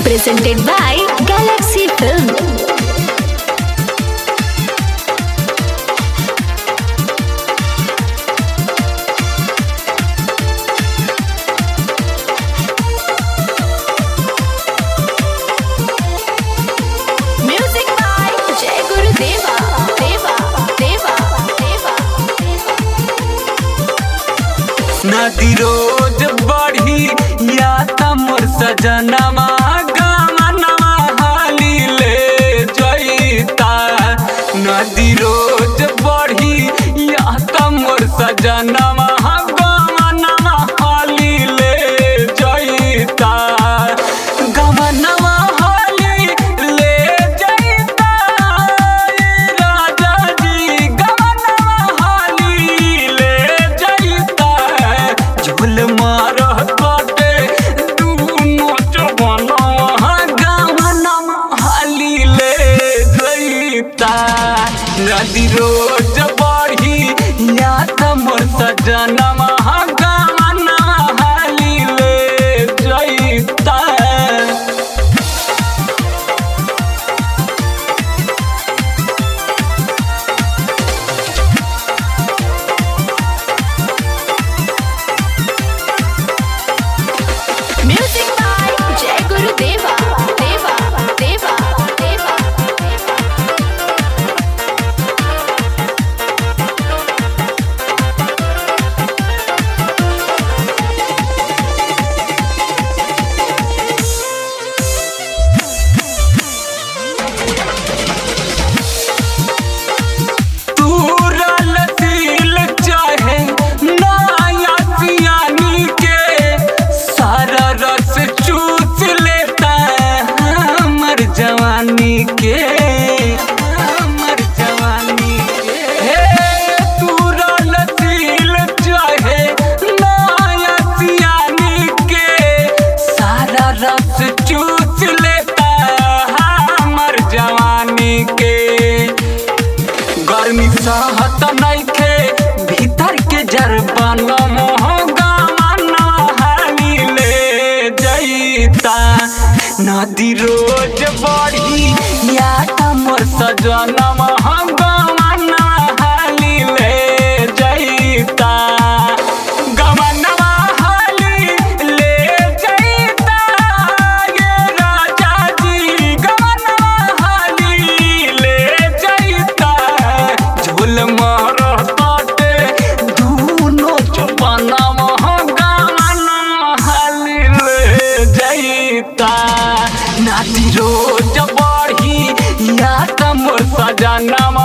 presented by Galaxy Film. Music by Jai Guru Deva. Deva. Deva. Deva. नदी रोज बढ़ी या त मोर सजनमा गमनमा हाली ले जईता नदी रोज बढ़ी या त मोर सजनमा गमनमा हाली ले जईता गमनमा हाली ले जईता ए राजा जी गमनमा हाली ले जईता झूल मारत बाटे दुनो जवानवा गमनमा हाली ले जईता नदी रोज बढ़ी या त मोर सजनमा गमनमा हाली ले जईता Music by Jai Guru Deva. Deva. Deva. Deva. तूरल दिल चाहे नया सियानी के सारा रस चूस लेता हमर जवानी के हमर जवानी के हे तूरल दिल चाहे नया सियानी के सारा रस चूस लेता हमर जवानी के गर्मी सहत नइखे भीतर के जरबन मोहगा मना हाली ले जईता नदी रोज बढ़ी या त मोर सजन महंगा मना हाली ले जईता गमनवा हाली ले जईता ये राजा जी गमनवा हाली ले जईता झूल मारताटे दूनो चपना महंगा मना हाली ले जईता नाती रोज बढ़ी या त मोर सजना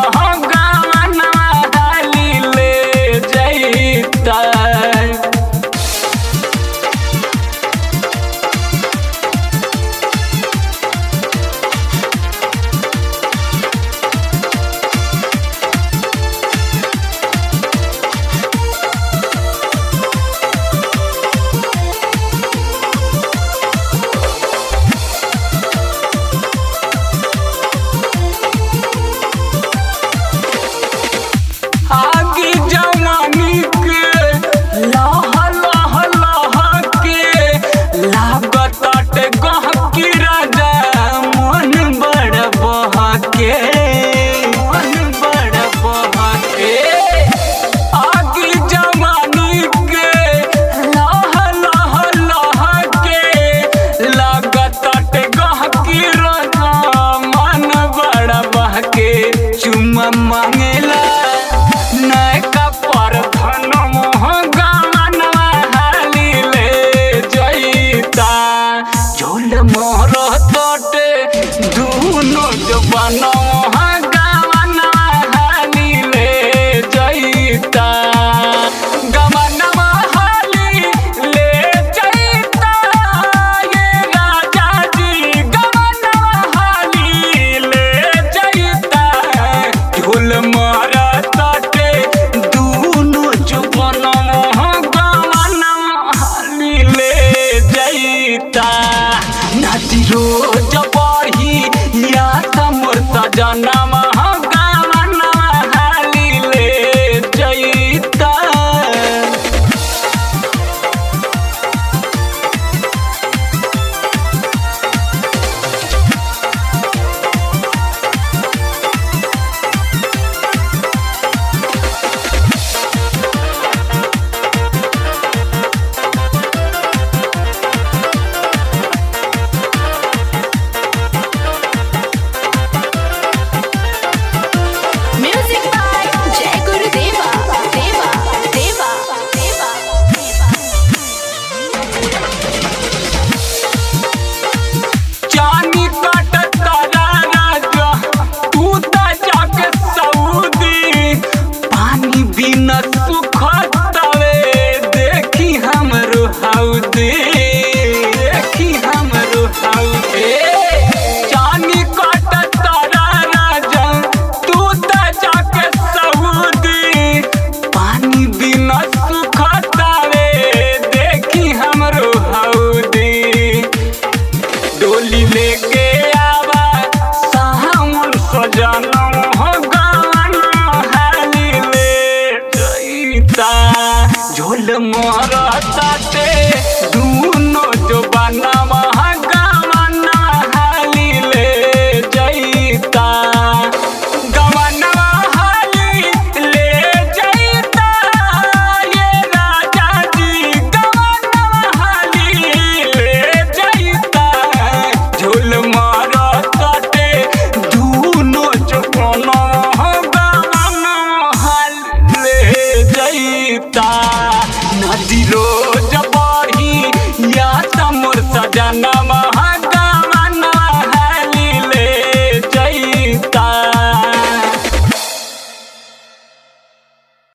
जईता झोल मोरताते दूनो जो बनवा गमना हाली ले जईता गमनवा हाली ले जईता ये राजा जी गमनवा हाली ले जईता झोल मारताते दूनो जो बनवा गमना हाली ले जईता नदी रोज